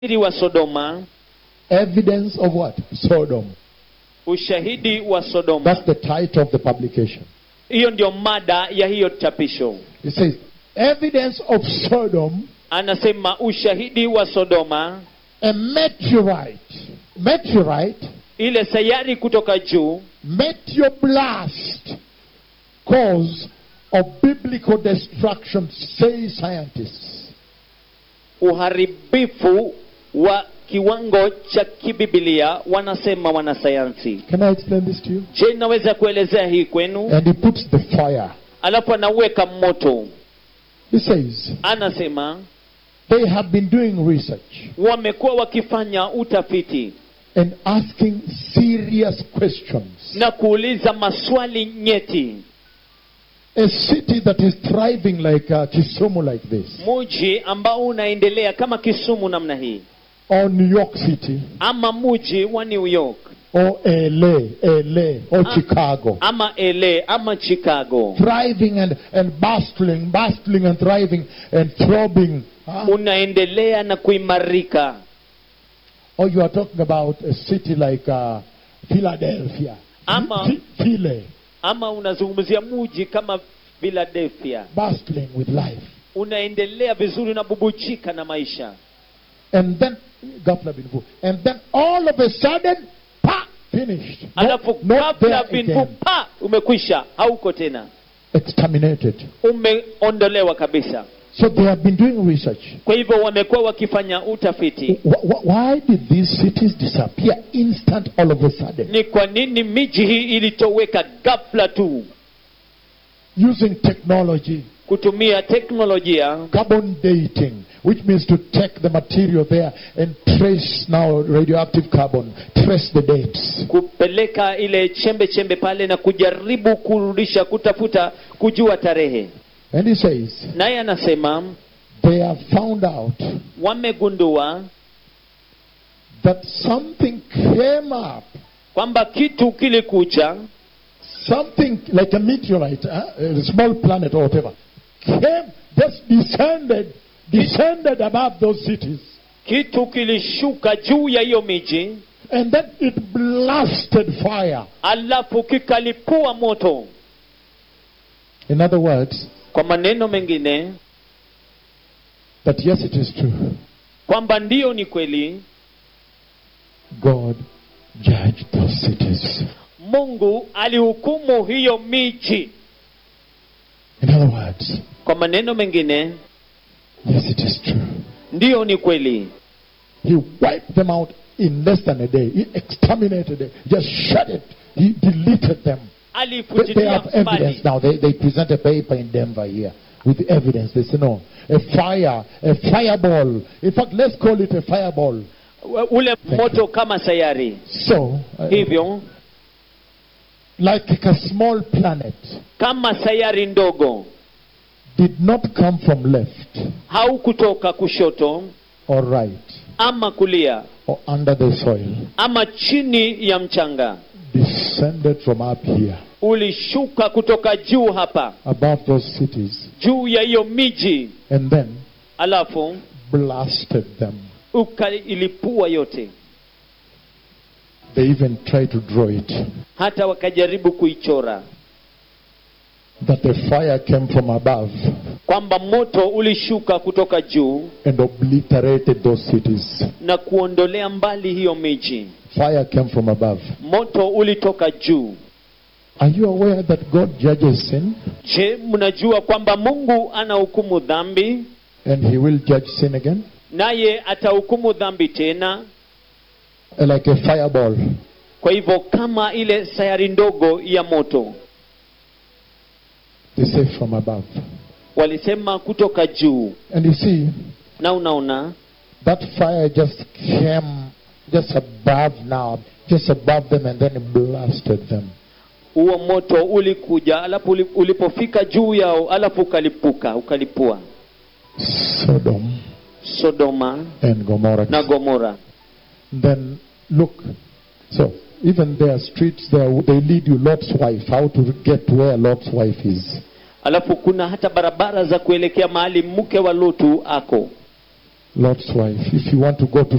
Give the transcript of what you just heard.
ushahidi wa sodoma Evidence of what? Sodom. ushahidi wa sodoma That's the title of the publication. hiyo ndio mada ya hiyo chapisho It says, Evidence of Sodom, anasema ushahidi wa sodoma a meteorite. Meteorite, ile sayari kutoka juu meteoblast, cause of biblical destruction, say scientists. uharibifu wa kiwango cha kibibilia wanasema wanasayansi Can I explain this to you? je naweza kuelezea hii kwenu And he puts the fire. alafu anaweka moto He says, anasema they have been doing research wamekuwa wakifanya utafiti and asking serious questions. na kuuliza maswali nyeti A city that is thriving like uh, Kisumu, like this, muji ambao unaendelea kama kisumu namna hii or New York City, ama muji wa new york or LA, LA, or Ah. Chicago, ama la ama chicago thriving and, and bustling, bustling and thriving and throbbing. huh? unaendelea na kuimarika Or you are talking about a city like uh, Philadelphia, Ama- Phi- Philly, ama unazungumzia muji kama philadelphia bustling with life. unaendelea vizuri unabubujika na maisha And then, ghafla bin vu. and then all of a sudden, pa, finished. Not, alafu not ghafla there binvu again. pa umekwisha hauko tena Exterminated. umeondolewa kabisa So they have been doing research. kwa hivyo wamekuwa wakifanya utafiti Wh- wh- Why did these cities disappear instant all of a sudden? ni kwa nini miji hii ilitoweka ghafla tu Using technology, kutumia teknolojia carbon dating, which means to take the material there and trace now radioactive carbon, trace the dates. kupeleka ile chembe chembe pale na kujaribu kurudisha kutafuta kujua tarehe And he says, naye anasema they have found out wamegundua that something came up, kwamba kitu kilikuja something like a meteorite, huh? a small planet or whatever, came, just descended, descended above those cities. kitu kilishuka juu ya hiyo miji And then it blasted fire. alafu kikalipua moto In other words, kwa maneno mengine that yes, it is true. kwamba ndiyo ni kweli God judged those cities. mungu alihukumu hiyo miji In other words, kwa maneno mengine yes, it is true. ndiyo ni kweli He wiped them out in less than a day. He exterminated them. Just shut it. He deleted them. They, they alifutilia have evidence mbali now. They, they present a paper in Denver here with the evidence. They say, no, a fire, a fireball. In fact, let's call it a fireball. ule moto kama sayari So, uh, hivyo like a small planet, kama sayari ndogo did not come from left haukutoka kushoto or right ama kulia or under the soil, ama chini ya mchanga descended from up here, ulishuka kutoka juu hapa above those cities, juu ya hiyo miji and then alafu blasted them. ukailipua yote They even tried to draw it. hata wakajaribu kuichora That the fire came from above kwamba moto ulishuka kutoka juu and obliterated those cities. na kuondolea mbali hiyo miji Fire came from above. moto ulitoka juu Are you aware that God judges sin je mnajua kwamba mungu anahukumu dhambi and He will judge sin again? naye atahukumu dhambi tena Uh, Like a fireball. kwa hivyo kama ile sayari ndogo ya moto They say from above. walisema kutoka juu And you see, na unaona that fire just came just above now, just above them, and then it blasted them. huo moto ulikuja alafu uli- ulipofika juu yao alafu ukalipuka ukalipua Sodom sodoma and Gomorrah. na gomora Then look. So even their streets there, they lead you Lot's wife, how to get to where Lot's wife is. alafu kuna hata barabara za kuelekea mahali mke wa lutu ako Lot's wife. If you want to go to